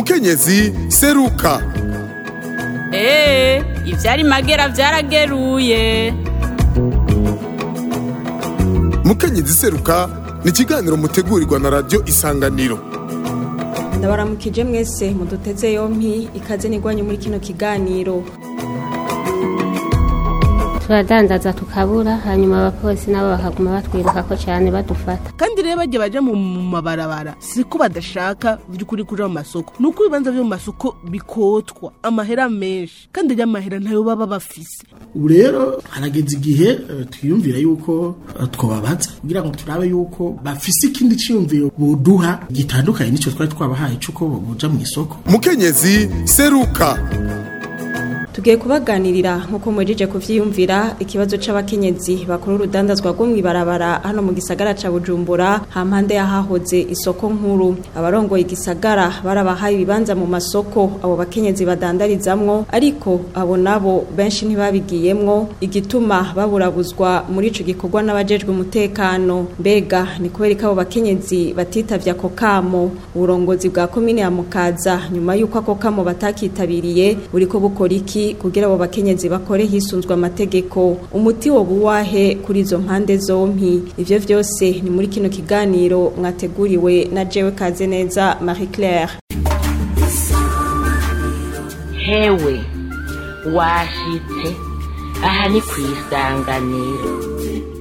mukenyezi seruka eee ivyari magera vyarageruye mukenyezi seruka ni ikiganiro mutegurirwa na radiyo isanganiro ndabaramukije mwese muduteze yompi ikaze nigwanye muri kino kiganiro turadandaza tukabura hanyuma abapolisi nabo bakaguma batwirukako cyane badufata kandi rero bajya baja mu mabarabara siko badashaka by'ukuri kuja mu masoko ni uko ibibanza vyo mu masoko bikotwa amahera menshi kandi rero amahera ntayo baba bafise ubu rero harageze igihe eh, twiyumvira yuko eh, twobabaza kugira ngo turabe yuko bafise ikindi ciyumviro boduha gitandukanye n'ico twari twabahaye c'uko boja mu isoko mukenyezi seruka tugiye kubaganirira nk'uko mwejeje kuvyiyumvira ikibazo c'abakenyezi bakora urudandazwa rwo mw'ibarabara hano mu gisagara ca bujumbura hampande yahahoze isoko nkuru abarongoye igisagara barabahaye ibibanza mu masoko abo bakenyezi badandarizamwo ariko abo nabo benshi ntibabigiyemwo igituma baburabuzwa muri ico gikorwa n'abajejwe umutekano mbega ni kubera ko abo bakenyezi batitavye ako kamo uburongozi bwa komine ya mukaza nyuma y'uko ako kamo batakitabiriye buriko bukora iki kugira abo bakenyezi bakore hisunzwe amategeko umuti wo buwahe kuri izo mpande zompi ivyo vyose ni muri kino kiganiro mwateguriwe na jewe kaze neza Marie Claire hewe washitse aha ni ku isanganiro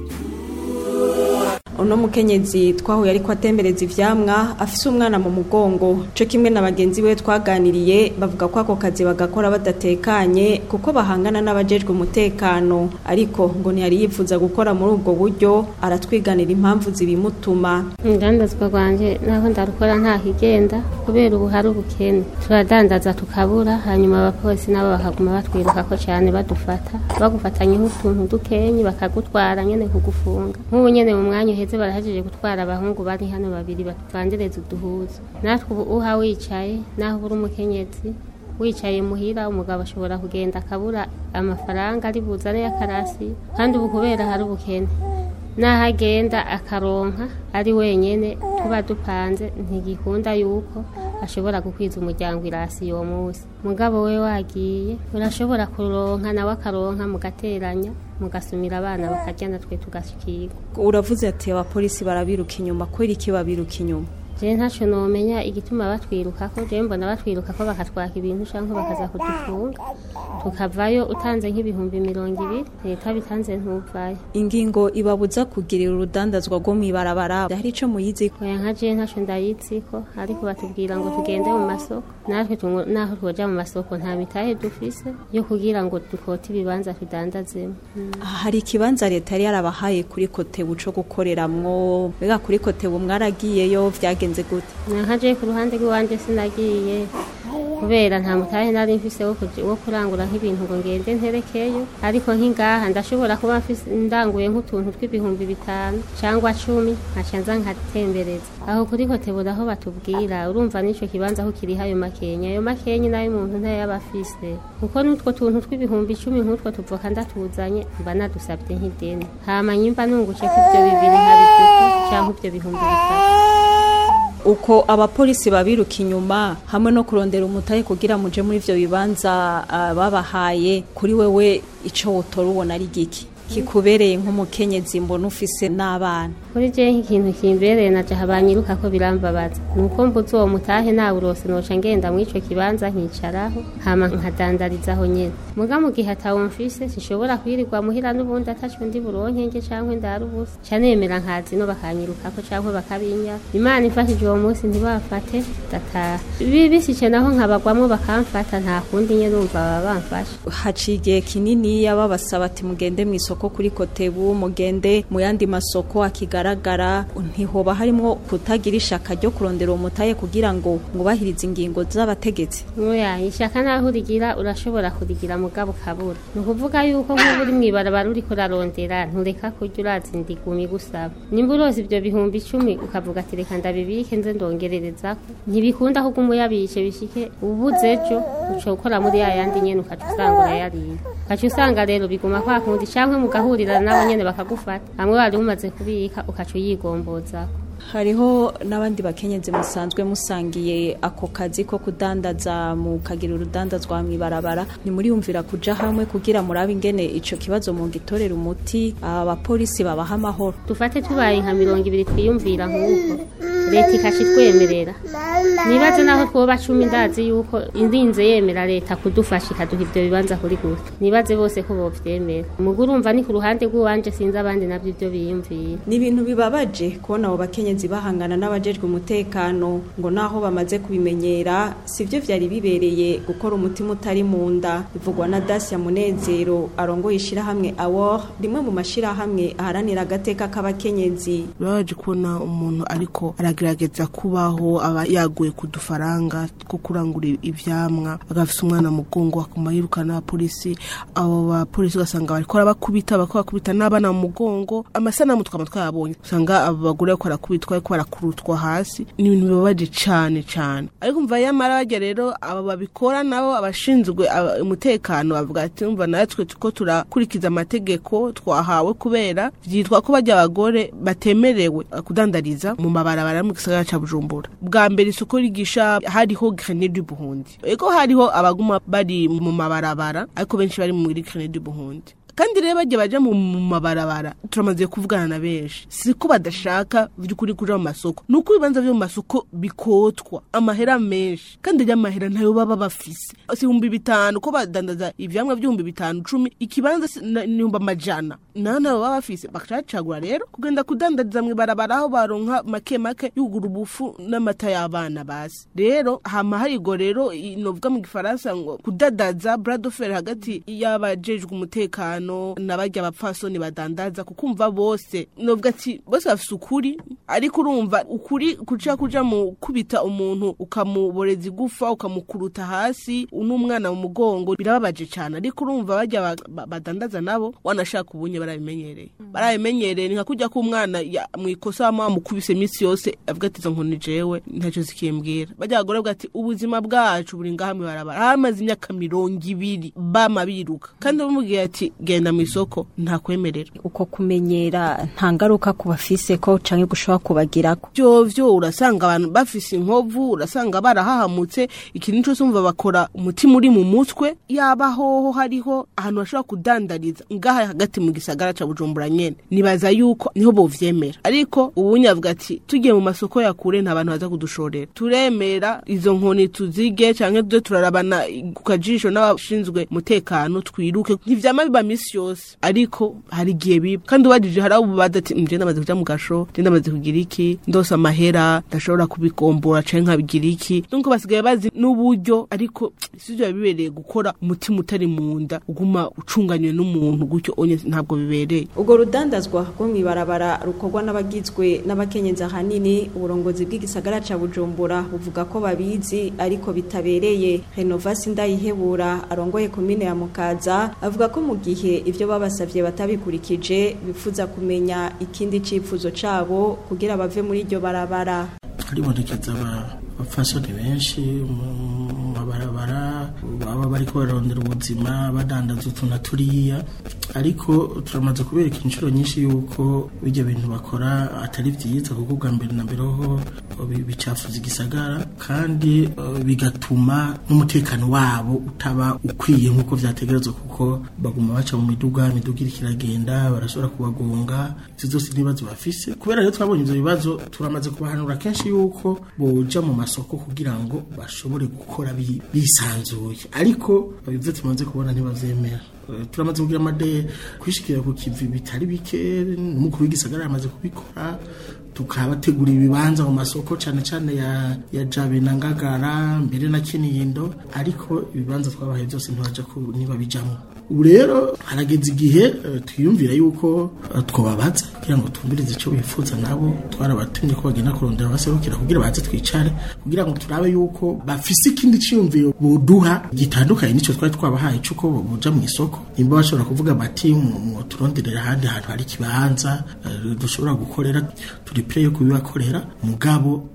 uno mukenyezi twahuye ariko atembereza ivyamwa afise umwana mu mugongo co kimwe na bagenzi we twaganiriye bavuga ko ako kazi bagakora badatekanye kuko bahangana n'abajejwe umutekano ariko ngo ntiyari yifuza gukora muri ubwo buryo aratwiganira impamvu zibimutuma urudandazwa rwanje naho ndarukora nta kigenda kubera ubu hari ubukene turadandaza tukabura hanyuma abapolisi nabo bakaguma batwirukako cyane badufata bagufatanyeho utuntu dukenyi bakagutwara nyene kugufunga nk'ubu nyene mu mwanya uheze barahejeje gutwara abahungu bari hano babiri bavandereza uduhuzo natwe ubu uha wicaye naho uri umukenyezi wicaye muhira umugabo ashobora kugenda akabura amafaranga ari buzane y'akarasi kandi ubu kubera hari ubukene naho agenda akaronka ari wenyene tuba dupanze ntigikunda yuko ashobora gukwiza umuryango irasi uwo munsi mugabo we wagiye urashobora kuronka nawe akaronka mugateranya mugasumira abana bakarya natwe tugashikirwa uravuze ati abapolisi barabiruka inyuma kubera iki babiruka inyuma je ntaco nomenya igituma batwirukako je mbona batwirukako bakatwaka ibintu canke bakaza kudufunga tukavayo utanze nk'ibihumbi mirongo ibiri leta bitanze ntuvayo ingingo ibabuza kugirira urudandazwa rwo mw'ibarabara hari ico muyizi oya nka je ntaco ndayitsiko ariko batubwira ngo tugende mu masoko natwe tungo- naho twoja mu masoko nta mitahe dufise yo kugira ngo dukote ibibanza tudandazemo Mm. hari ikibanza leta yari yarabahaye kuri kotebu co gukoreramwo mbega kuri kotebu mwaragiyeyo vyagenze gute nka je ku ruhande rw'iwanje sinagiye kubera nta mutahe nari mfise wo kuja- wo kurangura nk'ibintu ngo ngende nterekeyo ariko nk'ingaha ndashobora kuba mfise ndanguye nk'utuntu tw'ibihumbi bitanu cyangwa cumi nkaca nza nkatembereza aho kuri hoteli aho batubwira urumva n'ico kibanza aho kiriho ayo makenya ayo makenya nayo umuntu ntayaba afise kuko n'utwo tuntu tw'ibihumbi icumi nk'utwo tuvoka ndatuzanye mba nadusabye nk'ideni hama nyimba nungutse ko ivyo bibiri nkabituko canke ivyo bihumbi bitatu uko abapolisi babiruka inyuma hamwe no kurondera umutahe kugira muje muri ivyo bibanza ah, babahaye kuri wewe ico wotora ubona ari giki kikubereye nk'umukenyezi mbona ufise n'abana kuri je nk'ikintu kimbereye naje habanyiruka ko birambabaza nuko mbuze uwo mutahe nawe urose noca ngenda mw'ico kibanza nkicaraho hama nkadandarizaho nyene muga mu gihe atawo mfise sinshobora kwirirwa muhira n'ubundi ataco ndi buronke nge cankwe ndara ubusa ca nemera nkazi no bakanyirukako cankwe bakabinya imana imfashije uwo munsi ntibafate ndataha bibisice naho nkabagwamwo bakamfata nta kundi nye numva baba bamfashe haciye igihe kininiya babasaba ati mugende mu isoko kuri kotebu mugende mu yandi masoko akigaragara ntihoba harimwo kutagira ishaka ryo kurondera uwo mutahe kugira ngo mwubahirize ingingo z'abategetsi Oya, ishaka naho urigira urashobora kurigira mugabo ukabura ni ukuvuga yuko nk'ubu uri mw'ibarabara uriko urarondera ntureka kurya urazi ndigumi gusaba nimba uroza ivyo bihumbi icumi ukavuga ati reka ndabibike nze ndongererezako ntibikunda ahubwo umuyabishe bishike ubuze ejo uca ukora muri ya yandi nyene ukaca usanga urayariye ukaca usanga rero biguma kwa kundi canke mugahurira nabo nyene bakagufata hamwe wari umaze kubika ukaca uyigomboza hariho n'abandi bakenyezi musanzwe musangiye ako kazi ko kudandaza mukagira urudandazwa mw'ibarabara ntimuriyumvira kuja hamwe kugira murabe ingene ico kibazo mu gitorera umuti abapolisi babaha amahoro dufate tubaye nka mirongo ibiri twiyumvira nk'uko leta ikaca itwemerera nibaze naho twoba cumi ndazi yuko indinze yemera leta kudufasha ikaduha ivyo bibanza kuri gute nibaze bose ko bovyemera mugu urumva ni ku ruhande rw'iwanje sinzi abandi navyo ivyo biyumvira ni ibintu bibabaje kubona abo bakenyezi bahangana n'abajejwe umutekano ngo naho bamaze kubimenyera sivyo vyari bibereye gukora umutima utari mu nda bivugwa na Dacia Munezero arongoye ishirahamwe Awor rimwe mu mashirahamwe aharanira agateka k'abakenyezi birabaje kubona umuntu ariko aragerageza kubaho aba yaguye ku dufaranga two kurangura ivyamwa agafise umwana mu mugongo akuma yirukana abapolisi abo bapolisi ugasanga bariko barabakubita bariko bakubita n'abana mu mugongo amasanamu twaba twayabonye usanga abo bagore bariko barakubitwa bariko barakurutwa hasi ni ibintu bibabaje cane cane ariko mva yamara barya rero abo babikora nabo abashinzwe aba- umutekano bavuga ati umva natwe tuko turakurikiza amategeko twahawe kubera vyitwa ko barya abagore batemerewe kudandariza mu mabarabara mu gisagara ca Bujumbura bwa mbere isoko rigisha hariho Grenade du Burundi ego hariho abaguma bari mu mabarabara ariko benshi bari muri Grenade du Burundi kandi rero bajya baja mu mu mabarabara turamaze kuvugana na benshi si ko badashaka by'ukuri kuja mu masoko ni uko ibibanza vyo mu masoko bikotwa amahera menshi kandi rya mahera ntayo baba bafise si ibihumbi bitanu ko badandaza ivyamwa vy'ibihumbi bitanu cumi ikibanza si- na- ni ibihumbi amajana naho ntayo baba bafise bakacagura rero kugenda kudandariza mw'ibarabara aho baronka make make yugura ubufu n'amata y'abana basi rero hama harigo rero i- novuga mu gifaransa ngo kudadaza bradofere hagati y'abajejwe umutekano n'abarya abapfasoni badandaza kukumva bose novuga ati bose bafise ukuri ariko urumva ukuri kuca kuja mu kubita umuntu ukamuboreza igufa ukamukuruta hasi n'umwana mu mugongo birababaje cyane ariko urumva barya ba- ba- badandaza nabo wanashaka ubunye barabimenyereye barabimenyereye ni nka kujya k'umwana ya- mu ikosa wama wamukubise iminsi yose avuga ati izo nkoni jewe ntacyo zikimbwira bajya abagore bavuga ati ubuzima bwacu buri ngaha mw'ibarabara hamaze imyaka mirongo ibiri bama biruka kandi bamubwiye ati genda mu isoko ntakwemerera uko kumenyera nta ngaruka ku bafise ko canke gushobora kubagirako vyovyo urasanga abantu bafise inkovu urasanga barahahamutse ikintu cose umva bakora umutima uri mu mutwe yaba hoho hariho ahantu bashobora kudandariza ngaha hagati mu gisagara ca bujumbura nyene nibaza yuko niho bovyemera ariko ubunye avuga ati tugiye mu masoko ya kure nta bantu baza kudushorera turemera izo nkoni tuzige canke tuze turarabana ku kajisho n'abashinzwe umutekano twiruke ntivyama biba misi yose ariko hari igihe biba kandi ubajije hari abo baza ati nje ndamaze kuja mu gasho nje ndamaze kugira iki ndose amahera ndashobora kubikombora canke nkabigira iki nuko basigaye bazi n'uburyo ariko sivyo biba bibereye gukora umutima utari mu nda uguma ucunganywe n'umuntu gutyo onye ntabwo bibereye ubwo rudandazwa rwo mw'ibarabara rukorwa n'abagizwe n'abakenyezi ahanini uburongozi bw'igisagara ca bujumbura buvuga ko babizi ariko bitabereye renovasi ndayihebura arongoye komine ya mukaza avuga ko mu gihe ivyo babasavye batabikurikije bifuza kumenya ikindi cifuzo cabo kugira bave muri iryo barabara haribonekeza aba- abapfasoni benshi mu mabarabara baba bariko bararondera ubuzima badandaza utu na turiya ariko turamaze kubereka inshuro nyinshi yuko bijya bintu bakora atari vyiza kuko bwa mbere na mbere ho bi- bicafuza igisagara kandi eh, bigatuma n'umutekano wabo utaba ukwiye nk'uko vyategerezwa kuko baguma baca mu miduga imiduga iriko iragenda barashobora kubagonga ivyo zose n'ibibazo bafise kubera rero twabonye ivyo bibazo turamaze kubahanura kenshi yuko boja mu masoko kugira ngo bashobore gukora bi- bisanzuye ariko ivyo tumaze kubona ntibavyemera Eh, turamaze kugira amade kwishikira ku kivi bitari bike n'umukuru w'igisagara yamaze kubikora tukabategura ibibanza mu masoko cyane cyane ya, ya jabe na ngagara mbere na kinindo ariko ibibanza twabahaye byose ntibaja ku niba bijamwo ubu rero harageze igihe eh, twiyumvira yuko eh, twobabaza kugira ngo twumvirize icyo bifuza nabo twarabatumye ko bagenda kurondera abaserukira kugira baze twicare kugira ngo turabe yuko bafise ikindi ciyumviro boduha gitandukanye n'icyo twari twabahaye cy'uko boja mu isoko nimba bashobora kuvuga bati mu turonderera ahandi hantu hari ikibanza eh, dushobora gukorera turi play yo kubibakorera mugabo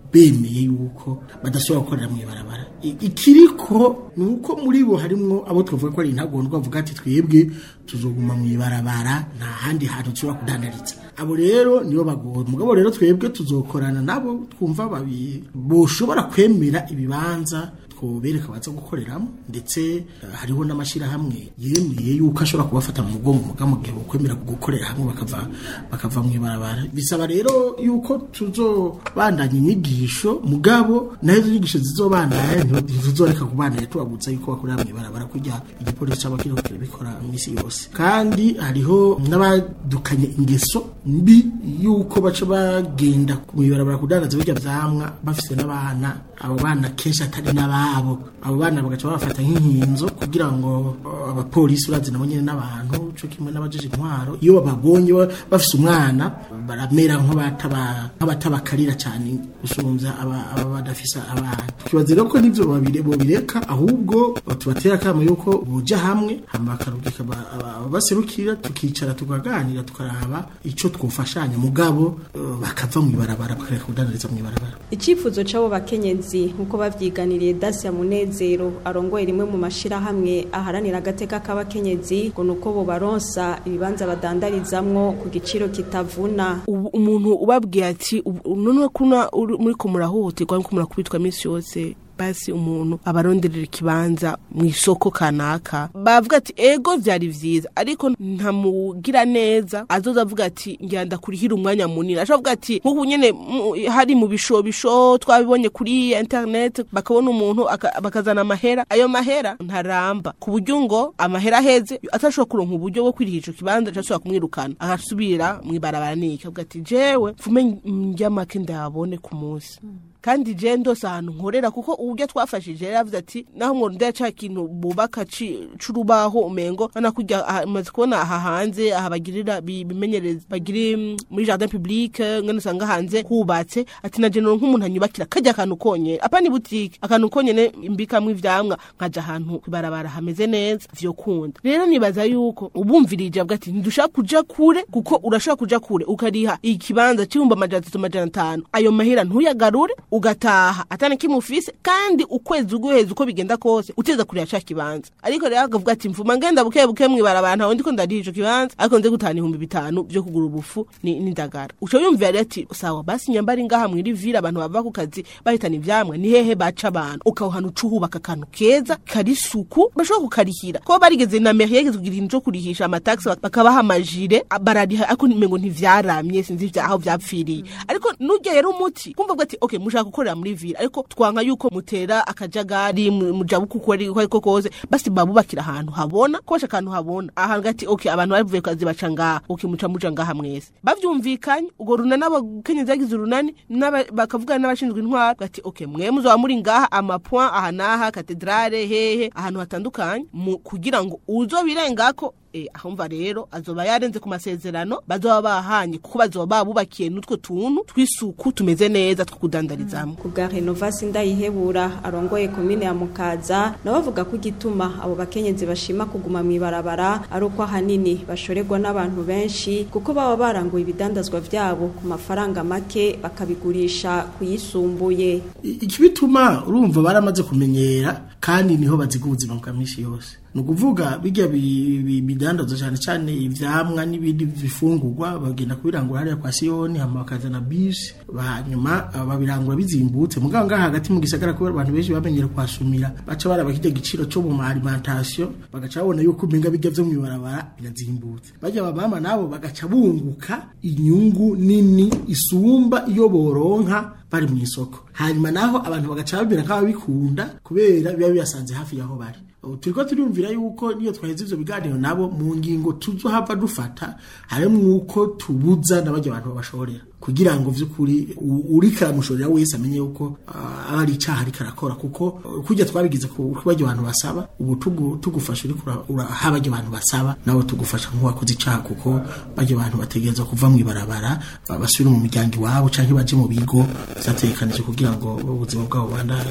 bemeye yuko badashobora gukorera mu ibarabara I- ikiriko ni uko muri bo harimwo abo twavuga ko ari intagondwa bavuga ati twebwe tuzoguma mu ibarabara nta handi hantu dushobora kudandariza abo rero nibo bagoye mugabo rero twebwe tuzokorana nabo twumva babi boshobora kwemera ibibanza twobereka baza gukoreramo ndetse eh, hariho n'amashyirahamwe yemeye yuko ashobora kubafata mu mugongo mugabo mu gihe bokwemera gukorera hamwe bakava bakava mu ibarabara bisaba rero yuko tuzobandanya inyigisho mugabo nayo izo nyigisho zizobandanya ntituzoreka kubandanya tubabuza yuko bakorera mu ibarabara kujya igipolisi cyangwa kiriko kirabikora iminsi yose kandi hariho n'abadukanye ingeso mbi yuko baca bagenda mu ibarabara kudandaza birya vyamwa bafise n'abana abo bana kenshi atari n'ababo abo bana bagaca babafata nk'inkinzo kugira ngo uh, abapolisi urazi nabo nyene n'abantu co kimwe n'abajeje intwaro iyo bababonye ba- bafise umwana baramera nk'abataba- nk'abatabakarira cyane gusumvya aba aba badafise abana tukibaza rero ko nivyo babire bobireka ahubwo tubatera akamo yuko boja hamwe hama bakarungika aba- aba- ababaserukira tukicara tukaganira tukaraba ico twofashanya mugabo uh, bakava mu ibarabara bakareka kudandariza mu ibarabara icyifuzo cy'abo bakenyezi nk'uko babyiganiriye Dacia Munezero arongoye rimwe mu mashirahamwe aharanira agateka k'abakenyezi ngo nuko bo baronsa ibibanza badandarizamwo ku giciro kitavuna ubu umuntu ubabwiye ati ubu- none kuna uri- muriko murahohoterwa nko murakubitwa iminsi yose basi umuntu abaronderera ikibanza mu isoko kanaka bavuga ati ego vyari vyiza ariko ntamugira neza azoza avuga ati ngira ndakurihira umwanya munini ashobora kuvuga ati nk'ubu nyene mu- hari mu bishobisho twabibonye kuri internet bakabona umuntu aka- bakazana amahera ayo mahera ntaramba ku buryo ngo amahera aheze atashobora kuronka uburyo bwo kwiriha ico kibanza cashobora kumwirukana agasubira mw'ibarabara niki avuga ati jewe mfume njya make ndabone ku munsi kandi je ndose ahantu nkorera kuko uburyo twafashije yari yavuze ati naho mwondera ca kintu bubaka ci- c'urubaho umengo bana kujya aha- maze kubona aha hanze aha bagirira bi- bimenyereza bagiri mm, muri jardin public ngene usanga hanze hubatse ati na jenero nk'umuntu anyubakira kajya akantu konyene apana ibutike akantu konyene imbikamwo ivyamwa nkaja ahantu kwibarabara hameze neza vyo kunda rero nibaza yuko ubumvirije avuga ati ntidushaka kuja kure kuko urashobora kuja kure ukariha ikibanza c'ibihumbi amajana atatu amajana atanu ayo mahera ntuyagarure ugataha atana kimufise kandi ukwezi uguheza uko bigenda kose uteza kurira ca kibanza ariko rero akavuga ati mvuma ngenda buke buke mwibarabara ntawe ndiko ndariha ico kibanza ariko nze gutahana ibihumbi bitanu vyo kugura ubufu ni- n'indagara uco yumvira rero ati sawa basi nyambari ngaha mwiri vira abantu bava ku kazi bahitana ivyamwa ni hehe baca abantu ukawuhana uca uhubaka akantu keza kari suku bashobora kukarihira kuba barigeze na mairie yigeze kugira ikintu co kurihisha amataxi bakabaha amajire a- barariha ariko mengo ntivyaramye sinzi vya- aho vyapfiriye ariko nurya rero umuti kumva bwa ati okay mushaka gukorera muri vira ariko twanka yuko mutera akajagari mu- mujabuka uko ari uko ariko kose basi babubakira ahantu habona kosha akantu habona ahantu gati okay abantu bavuye ku kazi baca ngaha okay muca muja ngaha mwese bavyumvikanye ubwo runani abakenyezi bagize urunani n'aba- bakavugana n'abashinzwe intwaro bati okay mwe muzoba muri ngaha amapoint aha n'aha katedrale hehe ahantu hatandukanye mu- kugira ngo uzobirengako eh, ahumva rero azoba yarenze ku masezerano bazoba bahanye kuko bazoba babubakiye n'utwo tuntu tw'isuku tumeze neza two kudandarizamo ku bwa renovasi ndayihebura arongoye komine ya mukaza nawe avuga ko igituma abo bakenyezi bashima kuguma mu ibarabara ari uko ahanini bashorerwa n'abantu benshi kuko baba baranguye ibidandazwa vyabo ku mafaranga make bakabigurisha kuyisumbuye I- ikibituma urumva baramaze kumenyera kandi niho baziga ubuzima bwa minsi yose ni ukuvuga bijya bi- bi- bidandaza cyane cyane ivyamwa n'ibindi bifungurwa bagenda kubirangura hariya kwa siyoni hama bakazana bisi hanyuma ah, babirangura bizimbutse mugabo ngaha hagati mu gisagara kubera abantu benshi bamenyera kuhasumira baca baraba kijya giciro cyo mu ma alimentation bagaca babona yuko umenga bijya vyo mw'ibarabara birazimbutse bajya babama nabo bagaca bunguka inyungu nini isumba iyo boronka bari mu isoko hanyuma naho abantu bagaca babira nk'ababikunda kubera biba bibasanze hafi y'aho bari Ubu turiko turumvira yuko niyo twaheze ivyo biganiro nabo mu ngingo tuzohava dufata harimwo uko tubuza n'abarya abantu babashorera kugira ngo vy'ukuri u- uriko aramushorera wese amenye yuko ah, aba ari icaha ariko arakora kuko uh, kurya twabigize ku ku barya abantu basaba ubu tugu- tugufasha uriko ura- uraha barya abantu basaba nawe tugufasha nk'uwakoze icaha kuko barya abantu bategereza kuva mw'ibarabara ba- basubire mu miryango iwabo canke baje mu bigo vyategekanije kugira ngo ubuzima bwabo bandanye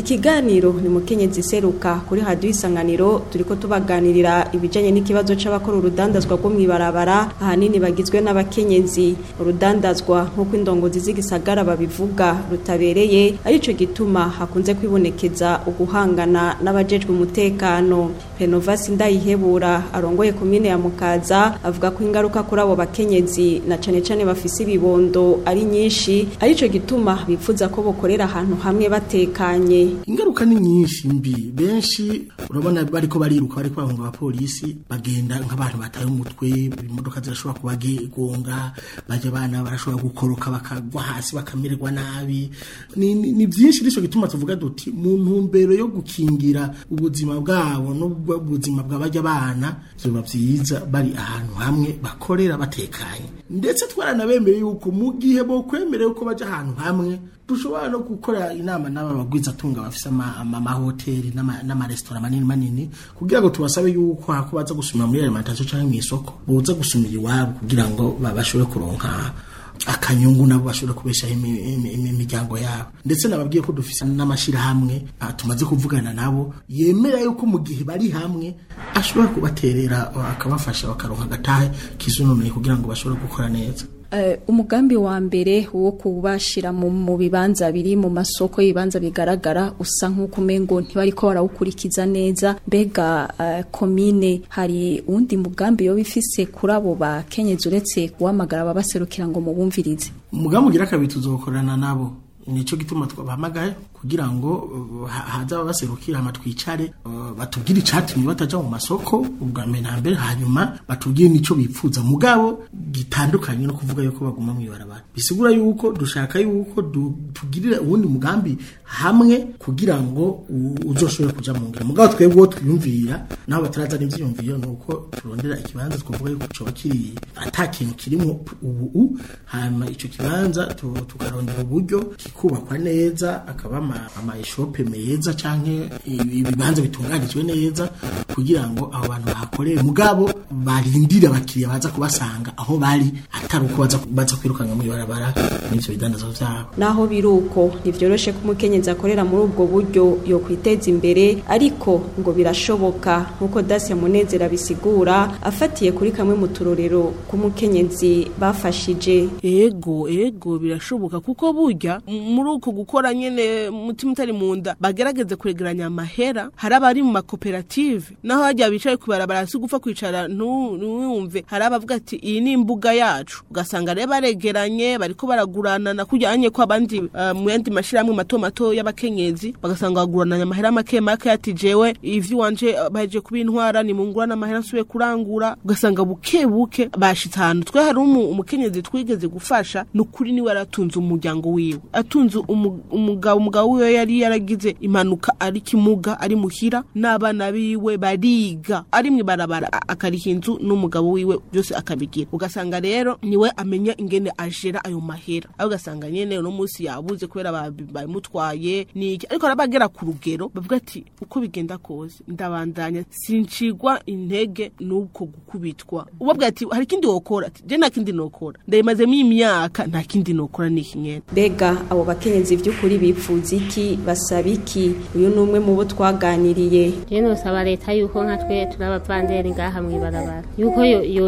ikiganiro ni mukenyezi seruka kuri radio isanganiro turiko tubaganirira ibijanye n'ikibazo c'abakora urudandazwa rwo mwibarabara ahanini bagizwe n'abakenyezi urudandazwa nk'uko indongozi z'igisagara babivuga rutabereye arico gituma hakunze kwibonekeza uguhangana n'abajejwe umutekano Renovasi Ndayihebura arongoye komine ya Mukaza avuga ko ingaruka kuri abo bakenyezi na cane cane bafise ibibondo ari nyinshi arico gituma bifuza ko bokorera ahantu hamwe batekanye ingaruka ni nyinshi mbi benshi urabona bariko bariruka bariko bahunga abapolisi bagenda nk'abantu bataye umutwe imodoka zirashobora kubagonga baje bana barashobora gukoroka bakagwa hasi bakamererwa nabi ni, ni, ni byinshi nico gituma tuvuga duti mu ntumbero yo gukingira ubuzima bwabo n'ubuzima bw'abajya bana biba byiza bari ahantu hamwe bakorera batekanye ndetse twaranabemeye yuko mu gihe bo kwemerera ko baje ahantu hamwe dushobora no gukora inama n'aba bagwizatunga bafise amahoteli n'amaresitora manini manini kugira ngo tubasabe yuko hako baza gusumira muri alimentation cyangwa mu isoko boza gusumira iwabo kugira ngo bashobore kuronka akanyungu nabo bashobora kubeshaho imiryango yabo ndetse nababwiye ko dufise n'amashirahamwe tumaze kuvugana nabo yemera yuko mu gihe bari hamwe ashobora kubaterera akabafasha bakaronka agatahe kisununuye kugira ngo bashobore gukora neza umugambi wa mbere wo kubashira mu bibanza biri mu masoko y'ibibanza bigaragara usa nk'uko umengo ntibari ko barawukurikiza neza mbega komine hari uwundi mugambi yo bifise kuri abo bakenyezi uretse kuhamagara ababaserukira ngo mubumvirize umugambi ugira kabiri tuzokorana nabo nicyo gituma twabahamagaye kugira ngo haza ababaserukira hama twicare batubwire icatumye bataja mu masoko ubwa mbere na mbere hanyuma batubwire nico bipfuza mugabo gitandukanye no kuvuga yuko baguma mwibarabara bisigura yuko dushaka yuko tugirira uwundi mugambi hamwe kugira ngo uzoshobore kuja mu ngiro mugabo twebwe uwo twiyumvira naho batarazana ivyiyumviro nuko turondera ikibanza twavuga yuko coba kiri ata kintu kirimwo ubu hanyuma ico kibanza tukarondera uburyo kikubakwa neza akaba ama eshope meza canke ibibanza bitunganijwe neza kugira ngo abo bantu bahakorere mugabo barindire abakiriya baza kubasanga aho bari atari uko baza baza kwirukanga mu barabara n'ivyo bidandazo vyabo naho biruko ntivyoroshe ko umukenyezi akorera muri ubwo buryo yo kwiteza imbere ariko ngo birashoboka nkuko Dacia Munezero bisigura afatiye kuri kamwe mu turorero k'umukenyezi bafashije ego ego birashoboka kuko burya muri uko gukora nyene umutima utari mu nda bagerageze kwegeranya amahera hari abari mu makoperative naho hajya bicaye ku barabara si gupfa kwicara ntuwumve hari abavuga ati iyi ni imbuga yacu ugasanga rero baregeranye bariko baraguranana kujyanye ko abandi uh, mu yandi mashirahamwe mato mato y'abakenyezi bagasanga bagurananya amahera make make ati jewe ivyo wanje baje kubintwara ni mungurana amahera nsubiye kurangura ugasanga buke buke bashitse ahantu twe hari umukenyezi twigeze gufasha nukuri niwe aratunze umuryango wiwe atunze umugabo umugabo wiwe yari yaragize impanuka ari kimuga ari muhira n'abana biwe bariga ari mwibarabara akariha inzu n'umugabo wiwe byose akabigira ugasanga rero niwe amenya ingene ajera ayo mahera aho ugasanga nyene uno munsi yabuze kubera babimutwaye niki ariko arabagera ku rugero bavuga ati uko bigenda kose ndabandanya sincigwa intege n'uko gukubitwa ubabwira ati hari ikindi wokora ati je nta kindi nokora ndayimazemo imyaka nta kindi nokora niki nyene mbega abo bakenyezi vy'ukuri bipfuza iki basaba iki uyu ni umwe mu bo twaganiriye rero nosaba leta yuko nka twe turi abavanderi ngaha mwibarabara yuko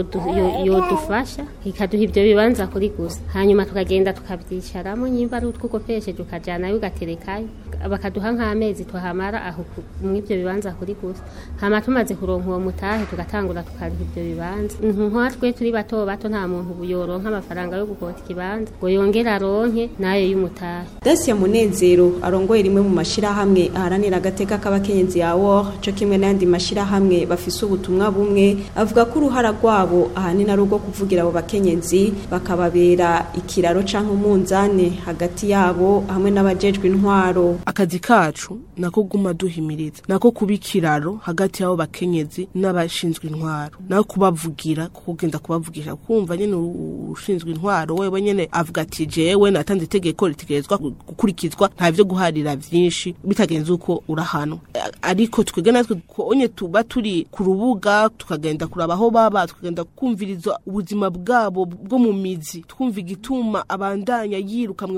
yodufasha ikaduha ibyo bibanza kuri gusa hanyuma tukagenda tukabyicaramo nyimba ari utwo ukopesheje ukajyanayo ugaterekayo bakaduha nk'amezi tuhamara aho muri ibyo bibanza kuri gusa hama tumaze kuronka uwo mutahe tugatangura tukariha ibyo bibanza nka twe turi bato bato nta muntu yoronka amafaranga yo gukota ikibanza ngo yongere aronke nayo y'umutahe Dacia Munezero arongoye rimwe mu mashirahamwe aharanira agateka k'abakenyezi ya WOR cyo kimwe n'andi mashirahamwe bafise ubutumwa bumwe avuga ko uruhara rwabo ahanini ari urwo kuvugira abo bakenyezi bakababera ikiraro canke umunzane hagati yabo hamwe n'abajejwe intwaro akazi kacu nako guma duhimiriza nako kuba ikiraro hagati y'abo bakenyezi n'abashinzwe intwaro nako kubavugira kuko ugenda kubavugisha kumva nyene ushinzwe intwaro wewe nyene avuga ati jewe natanze itegeko ritegerezwa gukurikizwa nta vyo guharira vyinshi bitagenze uko urahanwa ariko twebwe natwe onye tuba turi ku rubuga tukagenda kuraba aho baba tukagenda kumviriza ubuzima bwabo bwo mu mizi twumva igituma abandanya yiruka mwibarabara kandi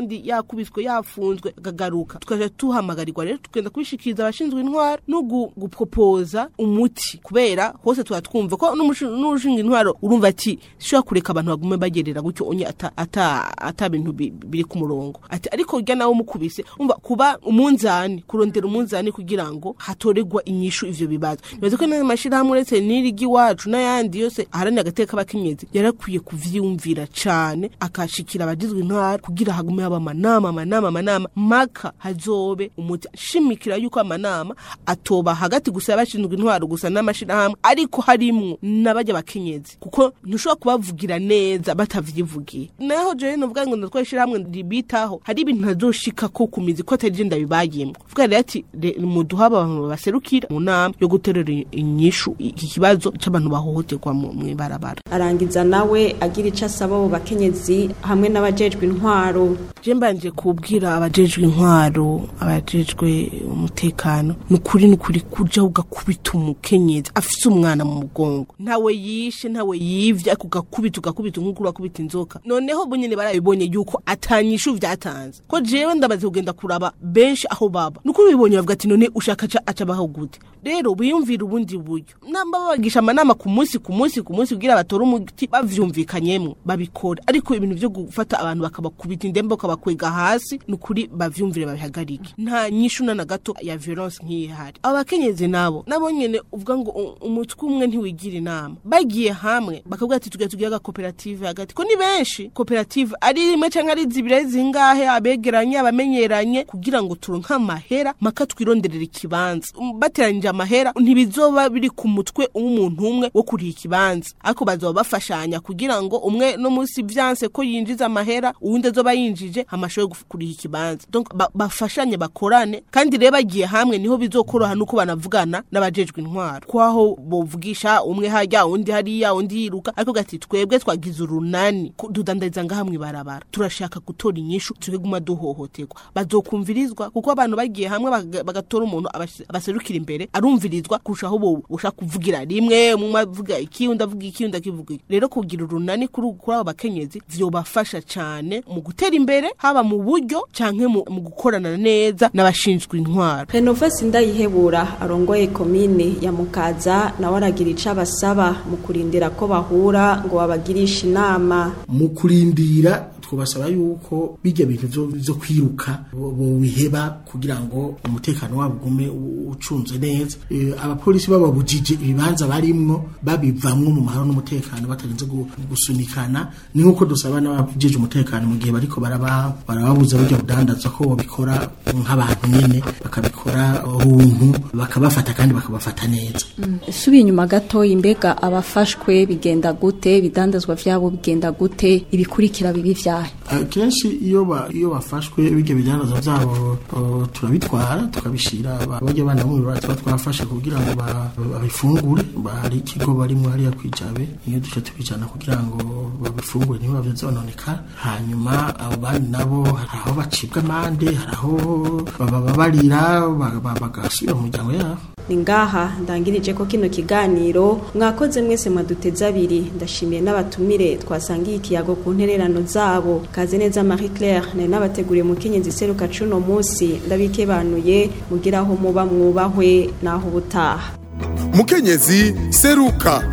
kandi yakubiswe yafunzwe akagaruka tukaja tuhamagarirwa rero tugenda kubishikiriza abashinzwe intwaro no gu- gupropoza umuti kubera hose tuba twumva ko n'umushin- n'ushinga intwaro urumva ati shobora kureka abantu bagume bagerera gutyo onye ata ata ata bintu bi- biri ku murongo ati ariko urya nawe mukubise umva kuba umunzani kurondera umunzani kugira ngo hatoregwa inyishu ivyo bibazo nibaza ko n'ayo mashirahamwe uretse n'irigi iwacu n'ayandi yose aharanira agateka k'abakenyezi yarakwiye kuvyiyumvira cane akashikira abagizwe intwaro kugira hagume haba amanama amanama amanama maka hazobe umuti shimikira yuko amanama atoba hagati gusa y'abashinzwe intwaro gusa n'amashirahamwe ariko harimwo n'abajya bakenyezi kuko ntushobora kubavugira neza batavyivugiye naho jewe novuga ngo ndatwaye ishirahamwe ribitaho hari ibintu ntazoshika ko ku mizi ko atari je ndabibayemwo vuga rero ati re- muduha abantu baserukira mu nama yo guterera inyishu iki kibazo c'abantu bahohoterwa mu mw'ibarabara arangiza nawe agira icyo asaba abo bakenyezi hamwe n'abajejwe intwaro je mbanje kubwira abajejwe intwaro abajejwe umutekano nukuri nukuri kuja ugakubita umukenyezi afise umwana mu mugongo ntawe yishe ntawe yivye ariko ugakubita ugakubita nk'uko urakubita inzoka noneho bo nyene barabibonye yuko atanyishu vyatanze ko jewe ndabaze kugenda kuraba benshi aho baba nukuri bibonye bavuga ati none ushaka aca aca baho gute rero biyumvira ubundi buryo namba babagisha amanama ku munsi ku munsi ku munsi kugira batore umuti bavyumvikanyemwo babikora ariko ibintu vyo gufata abantu bakabakubita indembe bakabakwega hasi nukuri bavyumvire babihagarike nta nyishu na na gato ya violence nk'iyi hari abo bakenyezi nabo nabo nyene uvuga ngo u- umutwe umwe ntiwigira inama bagiye hamwe bakavuga ati tugiye tugira agakoperative hagati ko ni benshi koperative ari rimwe canke ari zibiri ari zingahe abegeranye abamenyeranye kugira ngo turonke amahera maka twironderera ikibanza Um, bateranyije amahera ntibizoba biri ku mutwe w'umuntu umwe wo kuriha ikibanza ariko bazoba bafashanya kugira ngo umwe no munsi vyanse ko yinjiza amahera uwundi azoba yinjije amashoboye guf- kuriha ikibanza donc ba- bafashanye bakorane kandi rero bagiye hamwe niho bizokoroha nuko banavugana n'abajejwe intwaro kwaho bovugisha umwe hajya undi hariya undi yiruka ariko gati twebwe twagize urunani ku- dudandariza ngaha mw'ibarabara turashaka gutora inyishu tukiguma duhohoterwa bazokumvirizwa kuko abantu bagiye hamwe baga- bagatora umuntu abas- abaserukira imbere arumvirizwa kurusha aho bo ushaka kuvugira rimwe umwe avuga iki undi avuga iki undi akivuga iki rero kugira urunani kuri kuri abo bakenyezi vyobafasha cane mu gutera imbere haba mu buryo canke mu mu gukorana neza n'abashinzwe intwaro renovasi ndayihebura arongoye komine ya mukaza nawe aragira icyo abasaba mu kurindira ko bahura ngo babagirishe inama mu kurindira twabasaba yuko bijya bintu vyo- vyo kwiruka bo- bobiheba kugira ngo umutekano wabo ugume u- ucunze neza Eh, abapolisi bababujije ibibanza barimwo babivamwo mu mahoro n'umutekano batarinze gu- gusunikana ni nk'uko dusaba n'abajije umutekano mu gihe bariko baraba barababuza burya budandaza ko babikora nk'abantu nyene bakabikora runtu bakabafata kandi bakabafata neza subiye inyuma gato imbega abafashwe bigenda gute ibidandazwa byabo bigenda gute ibikurikira bibi vyahe kenshi iyo ba iyo bafashwe bijya bidandaza byabo uh, turabitwara tukabishira bajya bana mu bibara tuba twafashe kugira ngo ba- babifungure Ba- hari ikigo barimo hariya kwijabe iyo duce tubijana kugira ngo babifungure niba byononeka hanyuma abo bandi nabo hari aho bacibwa amande hari aho bababarira ba- ba- bagasubira mu miryango yabo ni ngaha ndangirije ko kino kiganiro mwakoze mwese mwaduteze abiri ndashimiye n'abatumire twasangiye ikiyago ku ntererano zabo kaze neza marie claire nari n'abateguriye mukenyezi seruka cuno munsi ndabikebanuye mugira aho muba mwubahwe naho ubutaha mukenyezi seruka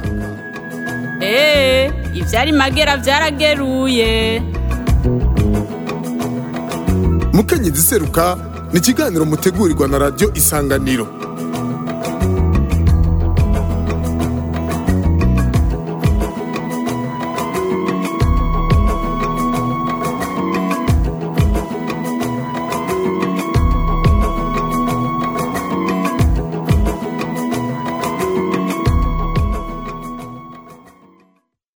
Ee, ivyari magera vyarageruye. mukenyezi seruka ni ikiganiro mutegurirwa na radiyo isanganiro